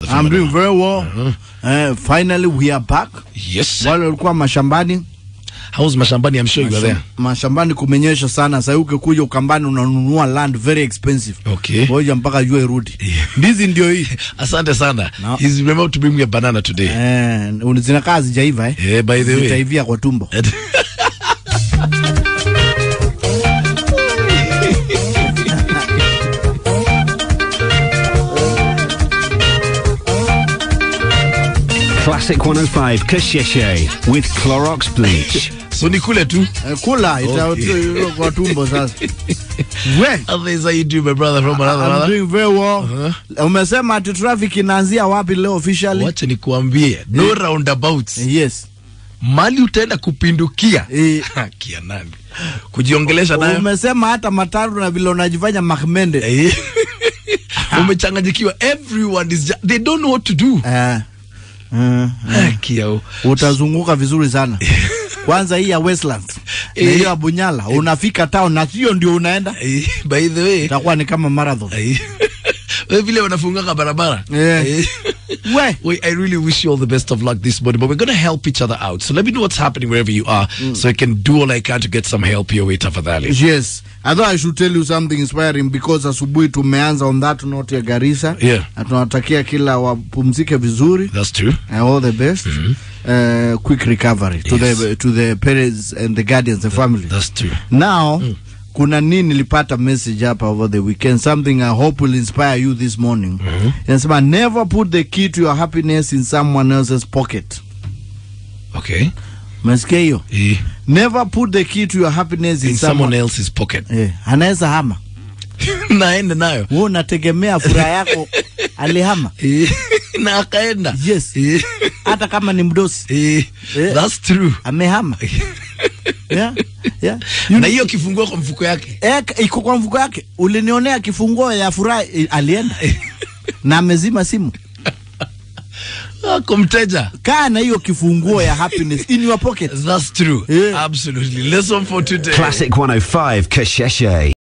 I'm doing very well. Uh, finally we are back. Yes. Wale walikuwa mashambani How's mashambani? I'm sure you are there. mashambani kumenyesha sana. Sasa ukikuja Ukambani unanunua land very expensive. Okay. Ngoja mpaka jua irudi. Ndizi ndio hii. Asante sana. No. He's remembered to bring me a banana today. Eh, zinakaa zijaiva eh. Yeah, by the way. Zitaivia kwa tumbo. Classic 105 Kasheshe with Clorox bleach. so ni kule tu. Eh, kula ita Okay. kwa tumbo sasa. We. Others how you do my brother from another I'm mother. doing very well. Umesema ati traffic inaanzia wapi leo officially? Wacha nikuambie, no roundabouts. Yes. Mali utaenda kupindukia. Eh. Kia nani? Kujiongelesha nayo. Umesema hata matatu na vile unajifanya Mahmende. Eh. Umechanganyikiwa. Everyone is just, they don't know what to do. Eh. Mm. Kia. Utazunguka vizuri sana. Kwanza hii ya Westland na Eh. hiyo ya Bunyala unafika town na hiyo ndio unaenda, Eh, By the way, itakuwa ni kama marathon. eh, wewe vile wanafungaka barabara. Eh. Eh. We. We, I really wish you all the best of luck this morning, but we're going to help each other out. So let me know what's happening wherever you are, so I can do all I can to get some help your way, tafadhali. Yes. I thought I should tell you something inspiring because asubuhi tumeanza on that note ya Garissa. Yeah. Na tunawatakia kila wapumzike vizuri. That's true. and all the best. Uh, quick recovery to Yes. the to the parents and the guardians, the family. That's true. Now, kuna nini nilipata message hapa over the weekend, something I hope will inspire you this morning. Inasema never put the key to your happiness in someone else's pocket. Okay. Umesikia hiyo? Eh, Never put the key to your happiness in, in someone else's pocket. Eh, anaweza hama. Naenda nayo. Wewe unategemea furaha yako alihama. Eh, na akaenda. Yes. Eh, Hata kama ni mdosi eh, Eh. That's true. amehama. yeah. Yeah. You Na hiyo kifungua kwa mfuko yake. Eh, iko kwa mfuko yake. Ulinionea kifunguo ya furaha eh, alienda na amezima simu. Ako mteja. Kaa na hiyo kifunguo ya happiness in your pocket. That's true. Yeah. Absolutely. Lesson for today. Classic 105 Kasheshe.